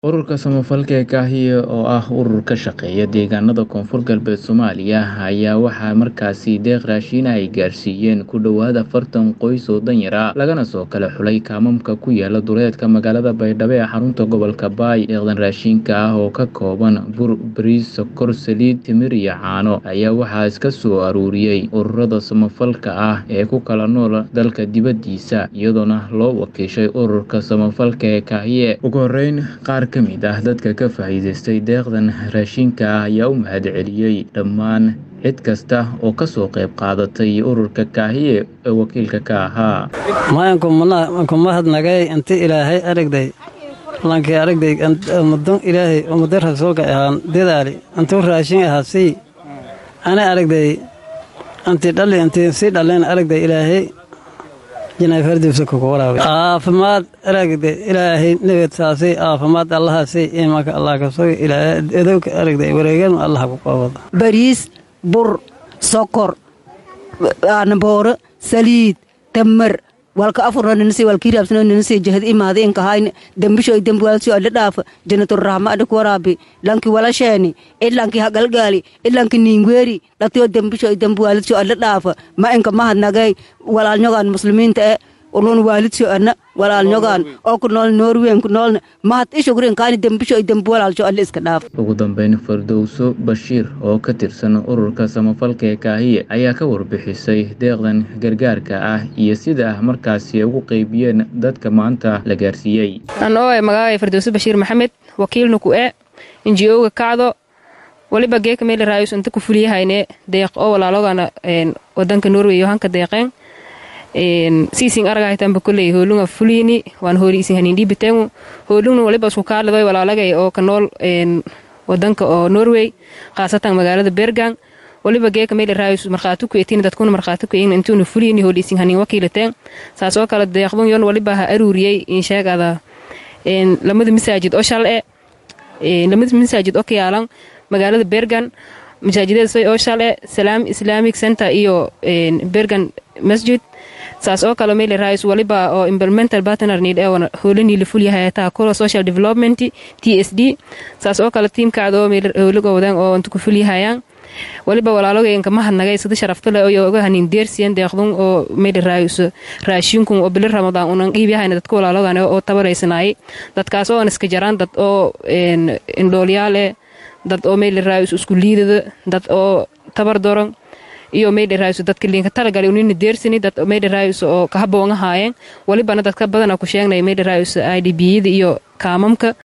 Ururka samafalka ee Kaahiye oo ah urur ka shaqeeya deegaanada Koonfur Galbeed Soomaaliya ayaa waxaa markaasi deeq raashin ay gaarsiiyeen ku dhowaad afartan qoys oo danyar ah lagana soo kala xulay kaamamka ku yaala duleedka magaalada Baydhabo ee xarunta gobolka Baay deeqdan raashinka ah oo ka kooban bur bariis sokor saliid timir iyo caano ayaa waxaa iska soo aruuriyey ururada samafalka ah ee ku kala nool dalka dibadiisa iyadoona loo wakiishay ururka samafalka ee Kaahiye ugu horeyn qaar ka mid ah dadka ka faa'iidaystay deeqdan raashinka ah ayaa u mahadceliyey dhammaan cid kasta oo ka soo qayb qaadatay ururka Kaahiye ee wakiilka ka ahaa mayanku mahadnagay inti ilaahay aragday lankii aragday ummadan ilaahay ummada rasuulka ahaan dadaali intuu raashin ahaa sii ana aragday inti dhali inti sii dhaleen aragday ilaahay caafimaad aragday ilaahay nabad saasay caafimaad allahaasay iimaanka allah ka sugi adowka aragday wareegan allah ku qabada bariis bur sokor aanbooro saliid tamar walka afurno ninasi walkii raabsano ninasi jahad imaada inkahayn dembisho dembuwaalsio adha dhaafa janaturrahma adha kuwaraabi lanki walasheeni idlanki hagalgaali idlanki niingweeri dhatiyo dembisho dembuwaalsio adha dhaafa ma inka mahadnagay walaalnyogaan muslimiinta e ulun waalidso ana walaalnyogaan oo ku nool noorweyn ku noolna mahad ishugrin kaani dembisho dembuwalaalsho adha iska dhaaf ugu dambeyn fardowso bashiir oo ka tirsan ururka samafalka ee kaahiye ayaa ka warbixisay deeqdan gargaarka ah iyo sida markaasi ugu qeybiyeen dadka maanta la gaarsiiyey anoo magacaay fardowso bashiir maxamed wakiilna ku e inji-oga kacdo waliba geeka meeli raayus inta ku fuliyahayne deeq oo walaalogana wadanka norway yo hanka deeqeen siisin aragahaytanba koley hoolunga fuliyni waan hooli isin hanindhiibitengu hoolungna waliba isku kaalidoy walaalagay oo ka nool wadanka oo norway khaasatan magaalada bergang waliba geeka meeli raayus markhaati ku etiin dadkuna markhaati ku eegna intuuna fuliyni hooli isin hanin wakiilateen saas oo kale deeqdun yon waliba ha aruuriyey insheegada lamada masaajid oo shal e lamada masaajid oo ka yaalan magaalada bergan masaajideeda oo shal e salaam islamic center iyo bergan masjid saas oo kale meeli raayus waliba oo implemental partner need ee hoolanii la fulyahay taa kula social development t s d saas oo kale tiimkaada oo meeli hooliga wadaan oo inta ku fulyahayaan waliba walaalogeenka mahadnagay sida sharaftale iyo oga hanin deersiyan deeqdun oo meeli raayus raashinkun oo bili ramadaan unan qiibyahayna dadka walaalogan oo tabaraysanayay dadkaas oo iska jaraan dad oo indhoolyaale dad oo meeli raayus isku liidada dad oo tabar doran iyo meydheraays dadka liinka talagali unina deersani dad meydheraays oo kahaboonga haayeen walibana dadka badana ku sheegnay meydheraays i d b yada iyo kaamamka